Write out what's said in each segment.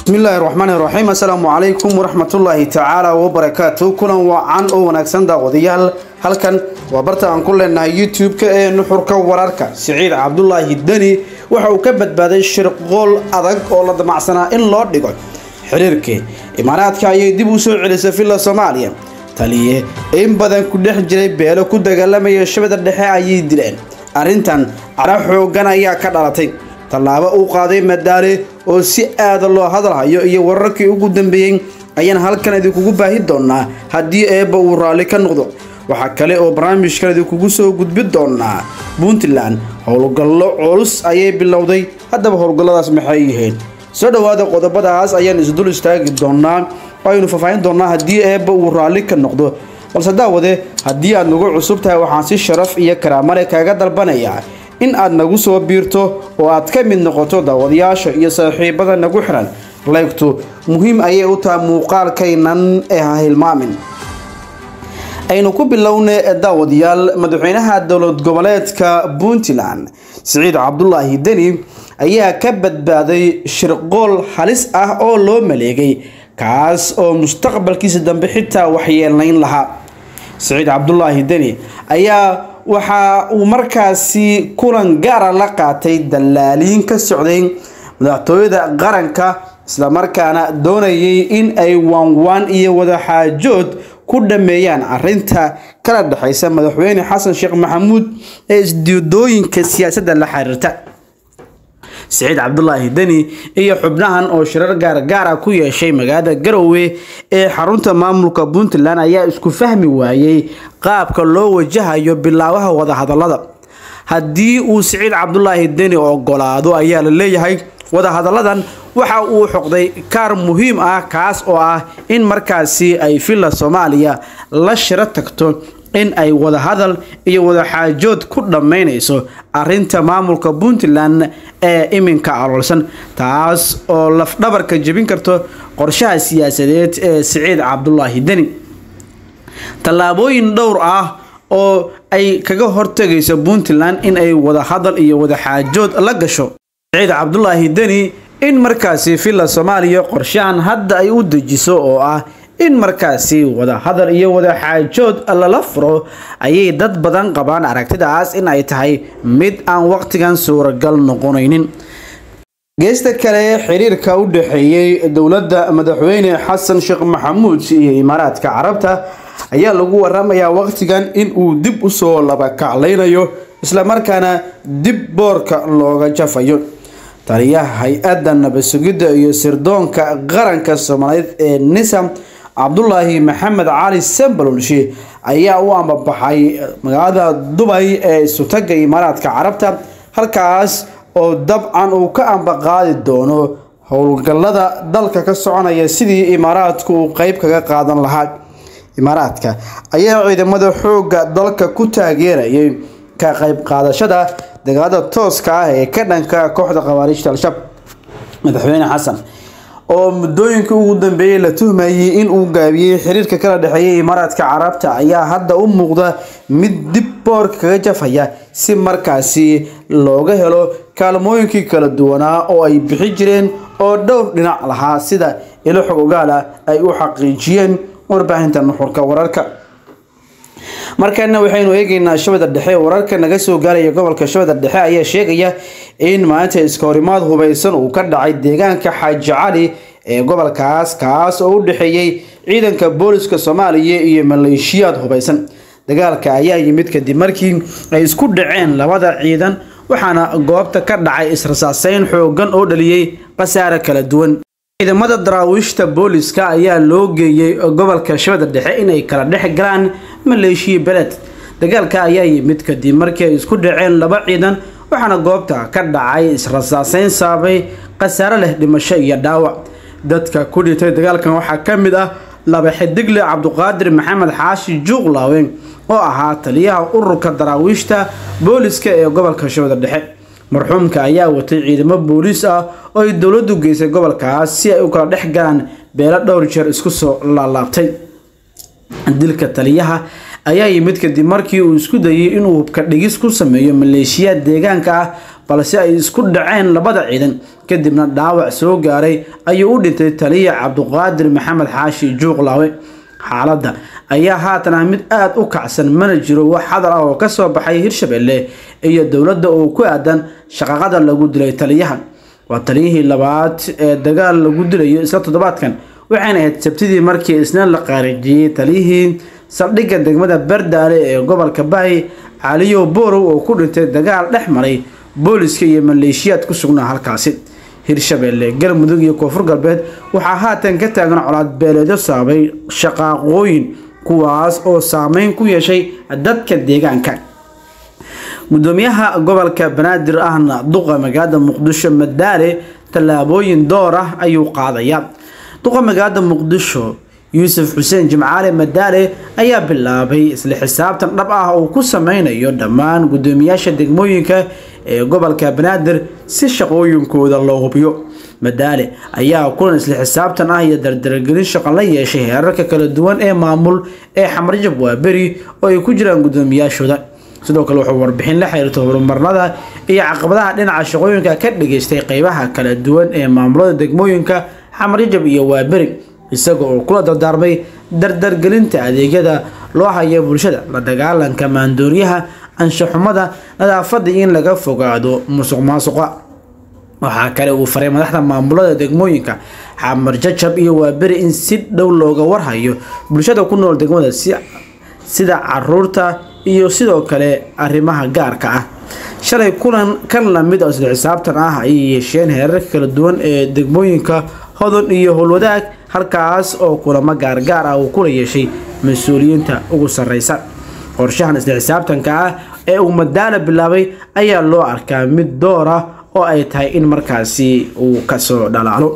bismillaahi raxmaani raxiim assalaamu calaykum waraxmatullaahi tacaala wabarakaatu kulan wacan oo wanaagsan daawadayaal halkan waa barta aan ku leenahay youtube-ka ee nuxurka wararka siciid cabdulaahi deni waxa uu ka badbaaday shirqool adag oo la damacsanaa in loo dhigo xiriirkii imaaraadka ayay dib u soo celisay villa soomaaliya taliye in badan ku dhex jiray beelo ku dagaalamaya shabada dhexe ayay dileen arrintan cara xoogan ayaa ka dhalatay tallaabo uu qaaday madaale oo si aada loo hadalhayo iyo wararkii ugu dambeeyey ayaan halkan idinkugu baahi doonaa haddii eebba uu raalli ka noqdo waxaa kale oo barnaamijkan idinkugu soo gudbi doonaa puntland howlgallo culus ayay bilowday haddaba howlgalladaas maxay yihiin soo dhowaada qodobadaas ayaan isdul istaagi doonaa oo aynu faahfaahin doonaa haddii eebba uu raalli ka noqdo balse daawade haddii aad nagu cusub tahay waxaan si sharaf iyo karaamale kaaga dalbanayaa in aad nagu soo biirto oo aad ka mid noqoto daawadayaasha iyo saaxiibada nagu xiran laygtu muhiim ayay u tahay muuqaalkaynan ee ha hilmaamin aynu ku bilowna daawadayaal madaxweynaha dowlad goboleedka puntland siciid cabdulaahi deni ayaa ka badbaaday shirqool halis ah oo loo maleegay kaas oo mustaqbalkiisa dambe xitaa waxyeelayn lahaa siciid cabdulaahi deni ayaa waxa uu markaasi kulan gaara la qaatay dallaaliin ka socday madaxtooyada qaranka islamarkaana doonayay in ay waanwaan iyo wadaxaajood ku dhameeyaan arinta kala dhexeysa madaxweyne xasan sheekh maxamuud ee isdiidooyinka siyaasadda la xiriirta siciid cabdulaahi deni iyo xubnahan oo shirar gaargaara ku yeeshay magaalada garowe ee xarunta maamulka puntland ayaa isku fahmi waayey qaabka loo wajahayo bilaabaha wadahadalada haddii uu siciid cabdulaahi deni ogolaado ayaa la leeyahay wadahadalladan waxa uu xoqday kaar muhiim ah kaas oo ah in markaasi ay villa soomaaliya la shiro tagto in ay wadahadal iyo wadaxaajood ku dhammaynayso arinta maamulka puntland ee iminka aloolsan taas oo lafdhabarka jebin karto qorshaha siyaasadeed ee siciid cabdulaahi deni tallaabooyin dhowr ah oo ay kaga hortegayso puntland in ay wadahadal iyo wadaxaajood la gasho siciid cabdulaahi deni in markaasi villa soomaaliya qorshahan hadda ay u dejiso oo ah in markaasi wadahadal iyo wadaxaajood lala furo ayay dad badan qabaan aragtidaas in ay tahay mid aan waqtigan suuragal noqonaynin geesta kale xiriirka u dhexeeyey dowladda madaxweyne xasan sheekh maxamuud iyo imaaraadka carabta ayaa lagu waramayaa waqtigan in uu dib usoo labakaclaynayo islamarkaana dib boorka looga jafayo taliyaha hay-adda nabadsugidda iyo sirdoonka qaranka soomaaliyeed ee nisam cabdulaahi maxamed cali sambalolshi ayaa u ambabaxay magaalada dubay ee isutaga imaaraadka carabta halkaas oo dabcan uu ka ambaqaadi doono howlgallada dalka ka soconaya sidii imaaraadku uu qeyb kaga qaadan lahaa imaaraadka ayaa ciidamada xoogga dalka ku taageerayay ka qeyb qaadashada dagaalada tooska ah ee ka dhanka kooxda khawaarijta al-shabaab madaxweyne xasan oo muddooyinka ugu dambeeyey la tuhmayay in uu gaabiyey xiriirka kala dhexeeyay imaaraadka carabta ayaa hadda u muuqda mid dib boorka kaga jafaya si markaasi looga helo kaalmooyinkii kala duwanaa oo ay bixi jireen oo dhowr dhinac lahaa sida ilo xog ogaala ay u xaqiijiyeen warbaahinta nuxurka wararka markana waxaynu eegeynaa shabada dhexe wararka naga soo gaaraya gobolka shabada dhexe ayaa sheegaya in maalinta iska horimaad hubeysan uu ka dhacay deegaanka xaaji cali ee gobolkaas kaas oo u dhexeeyey ciidanka booliska soomaaliya iyo maleeshiyaad hubeysan dagaalka ayaa yimid kadib markii ay isku dhaceen labada ciidan waxaana goobta ka dhacay israsaaseyn xoogan oo dhaliyey khasaare kala duwan ciidamada daraawiishta booliska ayaa loo geeyey gobolka shabada dhexe inay kala dhex galaan maleeshiya beled dagaalka ayaa yimid kadib markii ay isku dhaceen laba ciidan waxaana goobta ka dhacay israsaaseyn saabay khasaare leh dhimasho iyo dhaawac dadka ku dhintay dagaalkan waxaa ka mid ah laba xidigle cabduqaadir maxamed xaashi juuqlaawe oo ahaa taliyaha ururka daraawiishta booliska ee gobolka shabada dhexe marxuumka ayaa watay ciidamo booliis ah oo ay dowladdu geysay gobolkaas si ay u kala dhex galaan beelo dhowr jeer isku soo laalaabtay dilka taliyaha ayaa yimid kadib markii uu isku dayay inuu hubka dhigis ku sameeyo maleeshiyaad deegaanka ah balse ay isku dhaceen labada ciidan kadibna dhaawac soo gaaray ayuu u dhintay taliya cabduqaadir maxamed xaashi juuqlaawe xaaladda ayaa haatan ah mid aada u kacsan mana jiro wax hadal ah oo kasoo baxay hirshabelle iyo dowladda oo ku aadan shaqaqada lagu dilay taliyaha waa taliyihii labaad ee dagaal lagu dilayo isla toddobaadkan waxayna ahayd sabtidii markii isna la qaarijiyey taliyihii saldhigga degmada bardaale ee gobolka bahi caliyo borow oo ku dhintay dagaal dhex maray booliska iyo maleeshiyaad ku sugnaa halkaasi hirshabelle galmudug iyo koonfur galbeed waxaa haatan ka taagan colaad beeleedyo saabay shaqaaqooyin kuwaas oo saameyn ku yeeshay dadka deegaanka gudoomiyaha gobolka banaadir ahna duqa magaalada muqdisho madaale tallaabooyin door ah ayuu qaadayaa duqa magaalada muqdisho yuusuf xuseen jimcaale madaale ayaa bilaabay isla xisaabtan dhab ah uu ku sameynayo dhammaan gudoomiyaasha degmooyinka ee gobolka banaadir si shaqooyinkooda loo hubiyo madaale ayaa kulan isla xisaabtan ah iyo dardargelin shaqo la yeeshay heerarka kala duwan ee maamul ee xamarjab waaberi oo ay ku jiraan gudoomiyaashooda sidoo kale wuxuu warbixin la xiriirta horumarnada iyo caqabadaha dhinaca shaqooyinka ka dhageystay qeybaha kala duwan ee maamulada degmooyinka xamarjab iyo waaberi isaga oo kula dardaarmay dardargelinta adeegyada loo haya bulshada la dagaalanka maandooriyaha anshaxumada nadaafada in laga fogaado musuq maasuqa waxaa kale uu faray madaxda maamulada degmooyinka xamar jajab iyo waaberi in si dhow looga warhayo bulshada ku nool degmada sida caruurta iyo sidoo kale arrimaha gaarka ah shalay kulan kan lamid oo isla xisaabtan ah ayay yeesheen heerarka kala duwan ee degmooyinka hodon iyo howlwadaag halkaas oo kulamo gaargaar ah uu kula yeeshay mas-uuliyiinta ugu sarreysa qorshahan isla xisaabtanka ah ee uu madaala bilaabay ayaa loo arkaa mid door ah oo ay tahay in markaasi uu kasoo dhalaalo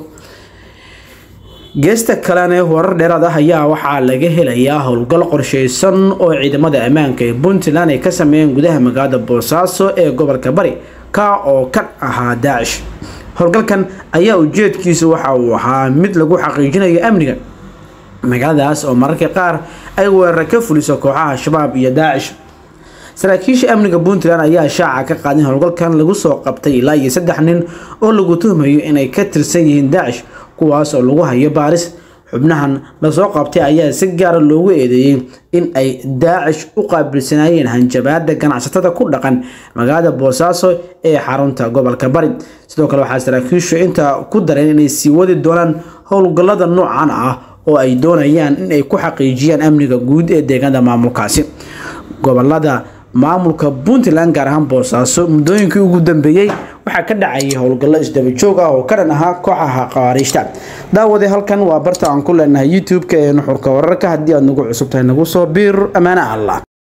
geesta kalene warar dheeraad ah ayaa waxaa laga helayaa howlgal qorsheysan oo ciidamada ammaanka ee puntland ay ka sameeyeen gudaha magaalada boosaaso ee gobolka bari ka oo kan ahaa daacish howlgalkan ayaa ujeedkiisu waxa uu ahaa mid lagu xaqiijinayo amniga magaaladaas oo mararka qaar ay weerar ka fuliso kooxaha shabaab iyo daacish saraakiisha amniga puntland ayaa shaaca ka qaadin howlgalkan lagu soo qabtay ilaa iyo saddex nin oo lagu tuhmayo inay ka tirsan yihiin daacish kuwaas oo lagu hayo baaris xubnahan lasoo qabtay ayaa si gaara loogu eedeeyey in ay daacish u qaabilsanaayeen hanjabaada ganacsatada ku dhaqan magaalada boosaaso ee xarunta gobolka bari sidoo kale waxaa saraakiishu intaa ku dareen inay sii wadi doonaan howlgallada noocan ah oo ay doonayaan in ay ku xaqiijiyaan amniga guud ee deegaanada maamulkaasi gobolada maamulka puntland gaar ahaan boosaaso muddooyinkii ugu dambeeyey waxaa ka dhacayay howlgallo isdaba joog ah oo ka dhan ahaa kooxaha qawaariijta daawade halkan waa barta aan ku leenahay youtube-ka ee nuxurka wararka haddii aad nagu cusub tahay nagu soo biir ammaane allah